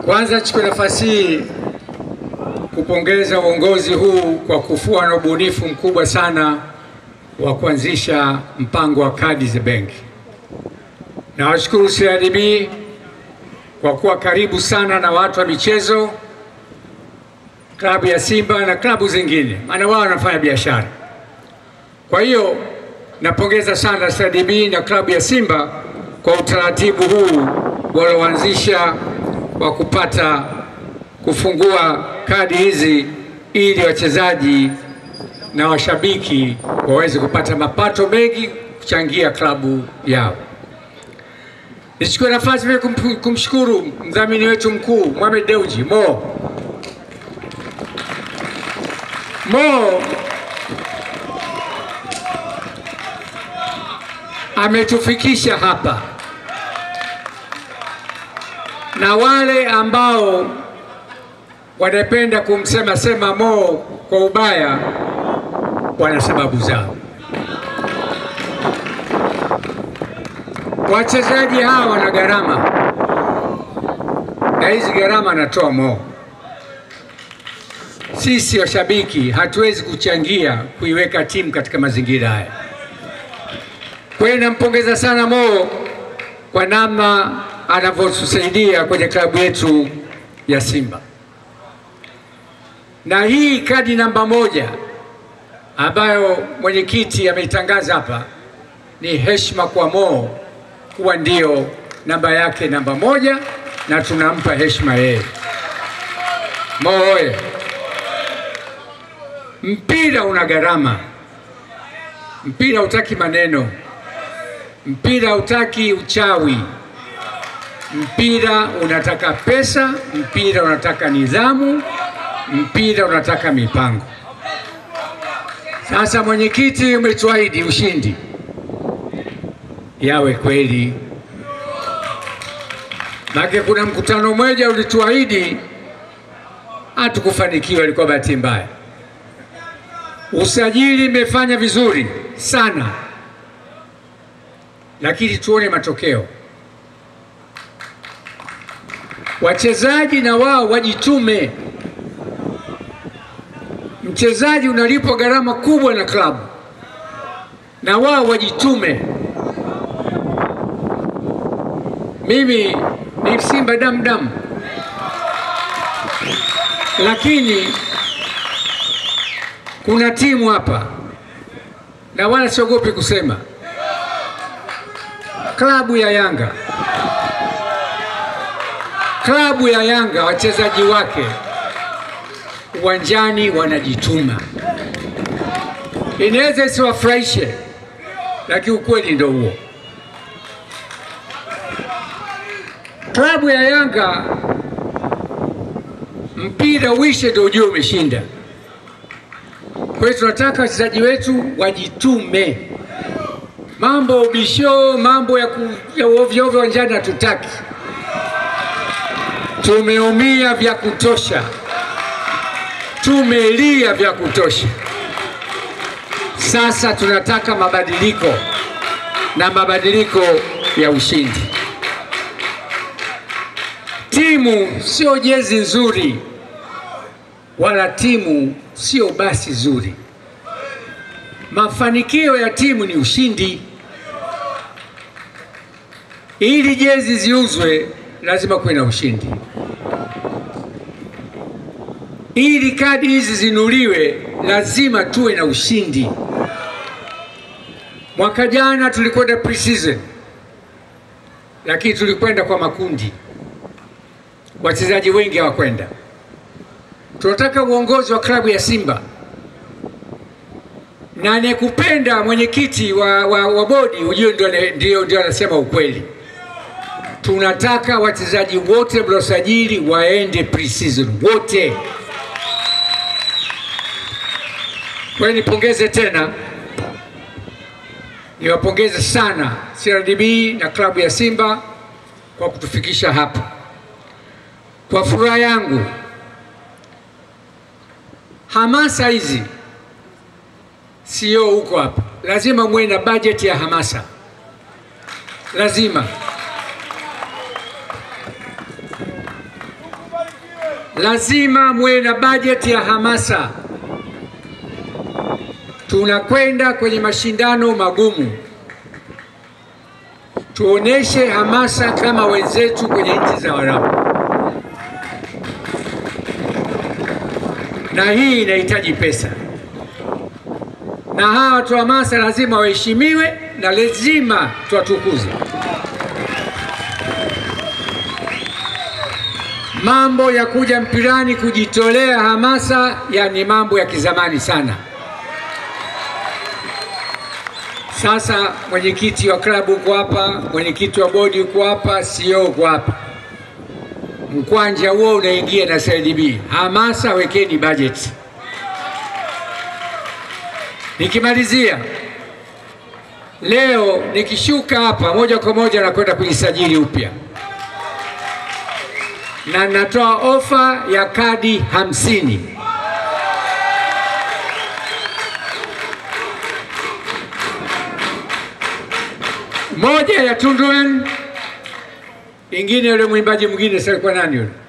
Kwanza nichukue nafasi hii kupongeza uongozi huu kwa kufua na ubunifu mkubwa sana wa kuanzisha mpango wa kadi za benki. Nawashukuru CRDB kwa kuwa karibu sana na watu wa michezo, klabu ya Simba na klabu zingine, maana wao wanafanya biashara. Kwa hiyo napongeza sana CRDB na klabu ya Simba kwa utaratibu huu walioanzisha wa kupata kufungua kadi hizi ili wachezaji na washabiki waweze kupata mapato mengi kuchangia klabu yao. Nichukue nafasi vile kum, kumshukuru mdhamini wetu mkuu Mohamed Dewji Mo. Mo ametufikisha hapa, na wale ambao wanapenda kumsema sema Mo kwa ubaya wana sababu zao. Wachezaji hawa wana gharama, na hizi gharama anatoa Mo. Sisi washabiki hatuwezi kuchangia kuiweka timu katika mazingira haya. Kwa hiyo nampongeza sana Mo kwa namna anavyotusaidia kwenye klabu yetu ya Simba, na hii kadi namba moja ambayo mwenyekiti ameitangaza hapa ni heshima kwa Mo kuwa ndio namba yake namba moja, na tunampa heshima yeye. Mo oye! Mpira una gharama, mpira hutaki maneno, mpira hutaki uchawi, mpira unataka pesa, mpira unataka nidhamu, mpira unataka mipango. Sasa mwenyekiti, umetuahidi ushindi, yawe kweli. Maana kuna mkutano mmoja ulituahidi, hatukufanikiwa, ilikuwa bahati mbaya. Usajili imefanya vizuri sana, lakini tuone matokeo. Wachezaji na wao wajitume. Mchezaji unalipwa gharama kubwa na klabu, na wao wajitume. Mimi ni Simba damu damu, lakini kuna timu hapa na wala siogopi kusema, klabu ya Yanga, klabu ya Yanga, wachezaji wake uwanjani wanajituma. Inaweza isiwafurahishe, lakini ukweli ndio huo. Klabu ya Yanga mpira uishe ndio ujue umeshinda. Kwa hiyo tunataka wachezaji wetu wajitume. Mambo ubisho, mambo ya, ku, ya ovyo ovyo uwanjani hatutaki. Tumeumia vya kutosha, tumelia vya kutosha. Sasa tunataka mabadiliko na mabadiliko ya ushindi. Timu sio jezi nzuri, wala timu sio basi zuri. Mafanikio ya timu ni ushindi. Ili jezi ziuzwe, lazima kuwe na ushindi. Ili kadi hizi zinuliwe, lazima tuwe na ushindi. Mwaka jana tulikwenda pre-season, lakini tulikwenda kwa makundi, wachezaji wengi hawakwenda. Tunataka uongozi wa klabu ya Simba na anayekupenda mwenyekiti wa, wa, wa bodi ujue ndio, ndio, ndio anasema ukweli. Tunataka wachezaji wote mliosajili waende pre-season wote. Kwa hiyo nipongeze tena, niwapongeze sana CRDB na klabu ya Simba kwa kutufikisha hapa. Kwa furaha yangu hamasa hizi sio huko hapa, lazima muwe na bajeti ya hamasa, lazima lazima muwe na bajeti ya hamasa. Tunakwenda kwenye mashindano magumu, tuoneshe hamasa kama wenzetu kwenye nchi za Waarabu, na hii inahitaji pesa, na hawa watu wa hamasa lazima waheshimiwe na lazima tuwatukuze. Mambo ya kuja mpirani kujitolea hamasa, yani mambo ya kizamani sana. Sasa mwenyekiti wa klabu uko hapa, mwenyekiti wa bodi uko hapa, CEO uko hapa, mkwanja huo unaingia na CRDB. Hamasa, wekeni bajeti. Nikimalizia leo, nikishuka hapa moja kwa moja nakwenda kujisajili upya na natoa ofa ya kadi hamsini. Moja ya Tunduan, ingine yule mwimbaji mwingine, sasa alikuwa nani yule?